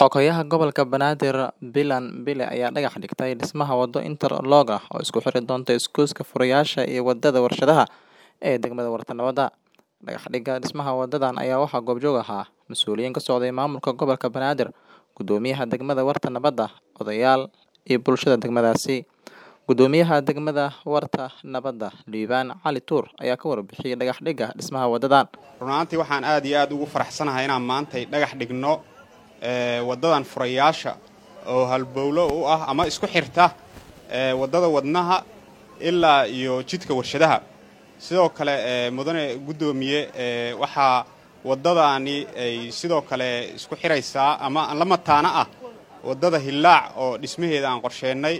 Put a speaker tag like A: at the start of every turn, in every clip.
A: Xogayaha Gobolka Banaadir Bilan Bile ayaa dhagax dhigtay dhismaha waddo interlock ah oo isku xiri doonta isgoyska Furayaasha iyo wadada Warshadaha ee degmada Warta Nabadda. Dhagax dhigga dhismaha wadadan ayaa waxaa goobjoog ahaa mas'uuliyiin ka socday maamulka gobolka Banaadir, guddoomiyaha degmada Warta Nabadda, odayaal iyo bulshada degmadaasi. Guddoomiyaha degmada Warta Nabadda, Liibaan Cali Tuur ayaa ka warbixiyay dhagax dhigga dhismaha wadadan.
B: run ahaantii waxaan aad iyo aad ugu faraxsanahay inaan maantay dhagax dhigno ee, waddadan furayaasha oo halbowlo u ah ama isku xirta ee, waddada wadnaha ilaa iyo jidka warshadaha sidoo kale ee, mudane guddoomiye ee, waxaa waddadaani ay sidoo kale isku xiraysaa ama la mataana ah waddada hillaac oo dhismaheeda aan qorsheennay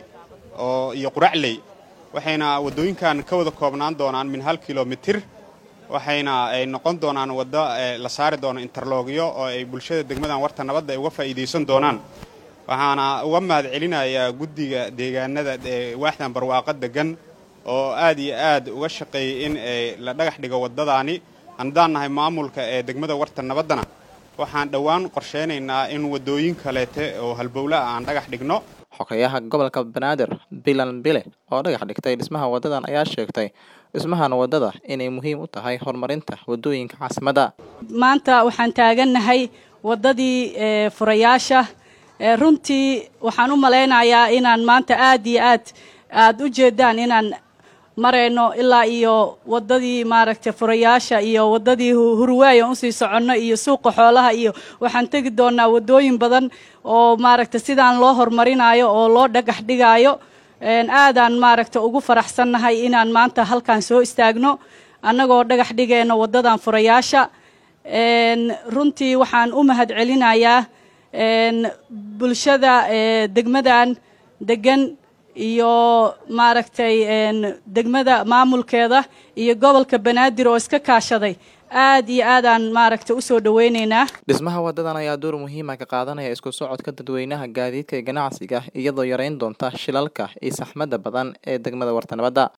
B: oo iyo quracley waxayna waddooyinkan ka wada koobnaan doonaan min hal kilomitir waxayna ay noqon doonaan waddo ee, la saari doono interlogyo oo ay bulshada degmadan warta nabadda ay uga faa'iidaysan doonaan waxaana uga mahad celinayaa guddiga deegaanada ee waaxdan barwaaqo degan oo aad iyo aad uga shaqeeyey in ay la dhagax dhigo waddadaani haddaan nahay maamulka ee degmada warta nabaddana waxaan dhowaan qorsheynaynaa in waddooyin kaleete oo halbowle ah aan dhagax dhigno
A: Xogayaha gobolka Banaadir Bilan Bile oo dhagax dhigtay dhismaha wadadan ayaa sheegtay dhismahan wadada inay muhiim u tahay horumarinta wadooyinka caasimadda.
C: maanta waxaan taagannahay waddadii ee, furayaasha ee, runtii waxaan u malaynayaa inaan maanta aad iyo aad aad u jeedaan inaan marayno ilaa iyo waddadii maaragtay furayaasha iyo waddadii hu- hurwaaya usii soconno iyo suuqa xoolaha iyo waxaan tegi doonaa waddooyin badan oo maaragtay sidaan loo horumarinayo oo loo dhagax dhigaayo Een, aadaan maaragta ugu faraxsannahay inaan maanta halkan soo istaagno annagoo dhagax dhigayno waddadan furayaasha Een, runtii waxaan u mahad celinayaa een, bulshada ee, degmadan degan iyo maaragtay een, degmada maamulkeeda iyo gobolka banaadir oo iska kaashaday aad iyo aadaan maaragta usoo dhaweyneynaa
A: Dhismaha wadadan ayaa door muhiim ah ka qaadanaya isku socodka dadweynaha gaadiidka iyo ganacsiga iyadoo yareyn doonta shilalka iyo saxmadda badan ee degmada Warta Nabadda.